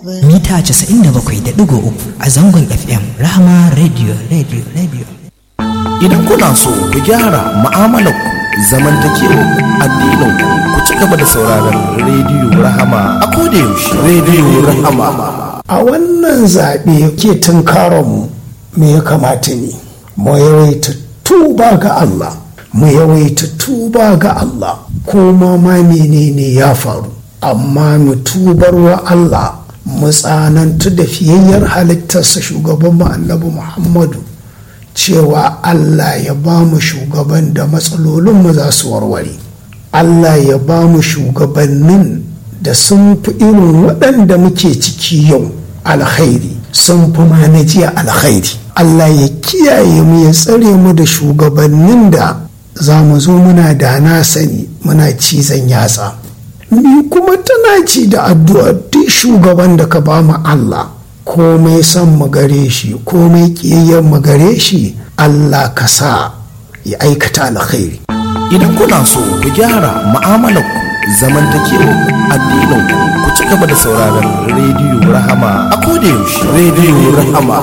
mita 97.3 a zangon FM Rahama Radio Radio Radio. Idan kuna so ku gyara mu'amalar ku zamantakewa addinin ku ku ci gaba da sauraron rediyo Rahama a koda yaushe rediyo Rahama. a wannan zaɓe ke tunkaronmu me ya kamata ne mu yawaita tuba ga Allah mu yawaita tuba ga Allah kuma ma menene ya faru amma mu tubar wa Allah mu tsanantu da fiyayyar halittarsa shugaban mu annabi Muhammadu cewa Allah ya ba mu shugaban da matsalolinmu za su warware Allah ya ba mu shugabannin da sun fi irin waɗanda muke ciki yau alkhairi sun fi ma na jiya alkhairi Allah ya kiyaye mu ya tsare mu da shugabannin da za mu zo muna da na sani muna cizon yatsa ni kuma tana ci da addu'a duk shugaban da ka ba mu Allah komai son mu gare shi komai kiyayyen mu gare shi Allah ka sa ya aikata alkhairi Idan kuna so ku gyara mu'amalar ku zamantakewa addinin ku ku ci gaba da sauraron rediyo Rahama a koda yaushe rediyo Rahama.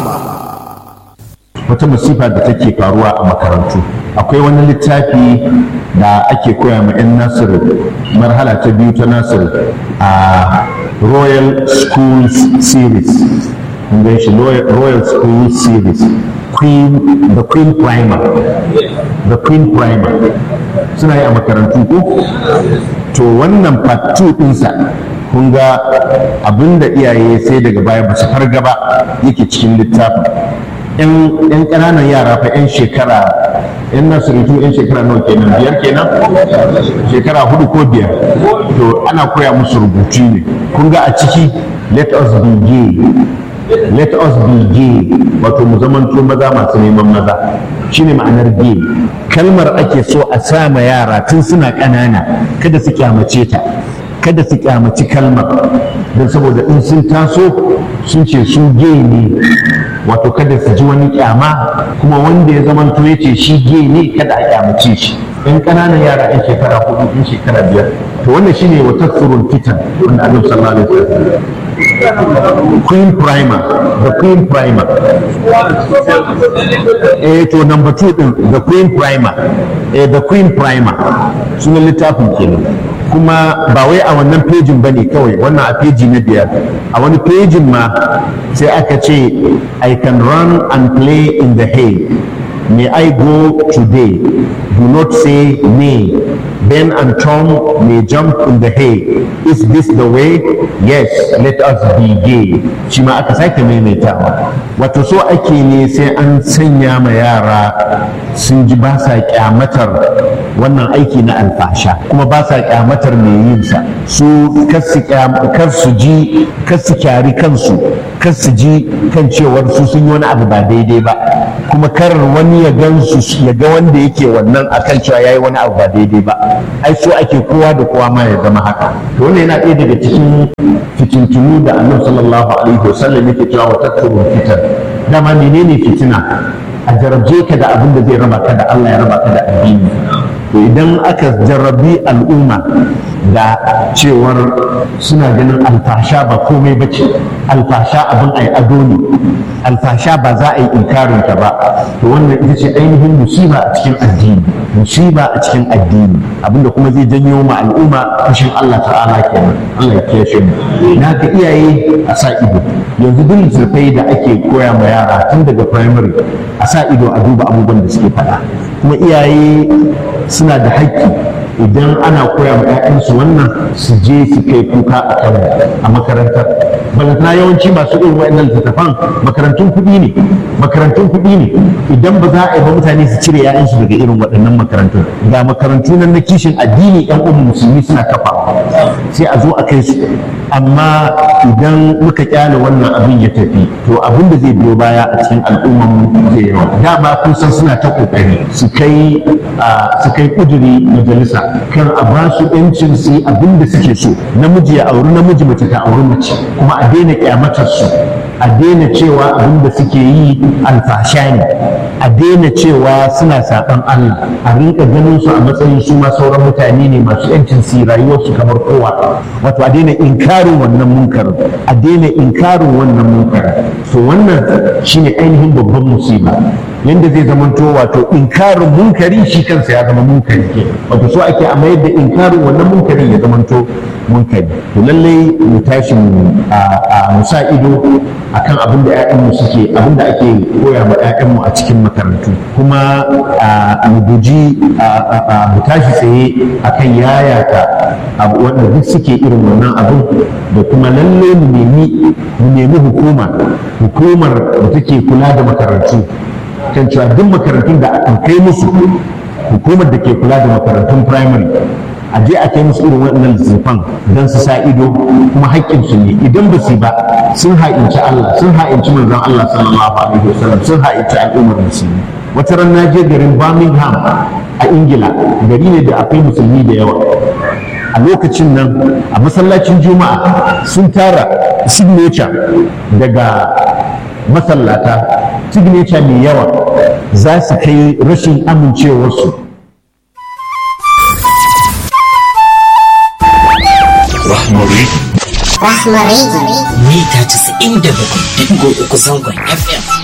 wata musifa da take faruwa a makarantu akwai wani littafi da ake koya ma 'yan nasiru marhala ta biyu ta nasiru a royal school series kun gan shi royal school series queen the queen primer the queen primer suna yi a makarantu ko to wannan part 2 ɗinsa kun ga abinda iyaye sai daga baya ba su farga ba yake cikin littafin yan ƙananan yara fa yan shekara yan nasiritu yan shekara nawa kenan biyar kenan shekara hudu ko biyar to ana koya musu rubutu ne kun ga a ciki let us be gay let us be gay wato mu zamanto maza masu neman maza shine ma'anar gay kalmar ake so a sama yara tun suna ƙanana kada su kyamace ta kada su kyamaci kalmar don saboda in sun taso sun ce su gay ne wato kada su ji wani kyama kuma wanda ya zama to ya ce shi gay ne kada a kyamace shi in ƙananan yara yan shekara hudu yan shekara biyar to wannan shine wata tsurun fitan wanda annabi sallallahu alaihi wasallam queen primer the queen primer eh to number two din the queen primer eh the queen primer sunan littafin kenan kuma ba wai a wannan pejin ba ne kawai wannan a peji na biyar a wani pejin ma sai aka ce i can run and play in the hay may i go today do not say nay ben and tom may jump in the hay is this the way yes let us be gay shi ma aka sake maimaitawa wato so ake ne sai an sanya ma yara sun ji ba sa kyamatar wannan aiki na alfasha kuma ba sa kyamatar mai yin sa su kar su ji kar su kyari kansu kar su ji kan cewar su sun yi wani abu ba daidai ba kuma kar wani ya gan su ya ga wanda yake wannan akan cewa yayi wani abu ba daidai ba ai so ake kowa da kowa ma ya zama haka to wannan yana ɗaya daga cikin fitintunu da annabi sallallahu alaihi wasallam yake cewa wa tatturu fitan dama menene fitina a jarabce ka da abin da zai raba ka da Allah ya raba ka da addini to idan aka jarrabi al'umma da cewar suna ganin alfasha ba komai ba ce alfasha abin ai ado ne alfasha ba za a yi inkarin ta ba to wannan ita ce ainihin musiba a cikin addini musiba a cikin addini abinda kuma zai janyo ma al'umma fushin Allah ta'ala kenan Allah ya kiyaye mu na ga iyaye a sa ido yanzu duk littattafai da ake koya ma yara tun daga primary a sa ido a duba abubuwan da suke faɗa kuma iyaye suna da haƙƙi idan ana koya ma 'ya'yansu wannan su je su kai kuka a kan a makarantar balantana yawanci masu irin waɗannan littattafan makarantun kuɗi ne makarantun kuɗi ne idan ba za a yi ba mutane su cire 'ya'yansu daga irin waɗannan makarantun ga makarantu nan na kishin addini 'yan umu musulmi suna kafa sai a zo a kai su amma idan muka kyale wannan abin ya tafi to abin da zai biyo baya a cikin al'ummar mu zai yawa dama kun san suna ta kokari su kai su kai kuduri majalisa kan a ba su yancin su yi abin da suke so namiji ya auri namiji mace ta auri mace kuma a daina kyamatar su a daina cewa abin da suke yi alfasha ne a daina cewa suna saɓan Allah a rinka ganin su a matsayin su ma sauran mutane ne masu yancin su rayuwarsu kamar kowa wato a daina inkarin wannan munkarin a daina inkarin wannan munkarin so wannan shine ainihin babban musiba yanda zai zamanto wato inkarin munkari shi kansa ya zama munkari ke wato so ake a mayar da inkarin wannan munkarin ya zamanto munkari to lallai mu tashi a musa ido akan abin da 'ya'yanmu suke abin da ake koya ma 'ya'yanmu a cikin makarantu kuma mu guji mu tashi tsaye akan yayata wanda duk suke irin wannan abin da kuma lalle mu nemi mu nemi hukuma hukumar da take kula da makarantu kan cewa duk makarantun da aka kai musu hukumar da ke kula da makarantun primary a je a kai musu irin waɗannan littattafan don su sa ido kuma haƙƙinsu ne idan ba su ba sun ha'inci Allah sun ha'inci manzon Allah sallallahu alaihi wasallam sun ha'inci al'ummar musulmi wata ran na je garin Birmingham a Ingila gari ne da akwai musulmi da yawa a lokacin nan a masallacin juma'a sun tara signature daga masallata signature mai yawa za su kai rashin amincewarsu Rahmari. Rahmari. mita 97.3 zangon FM.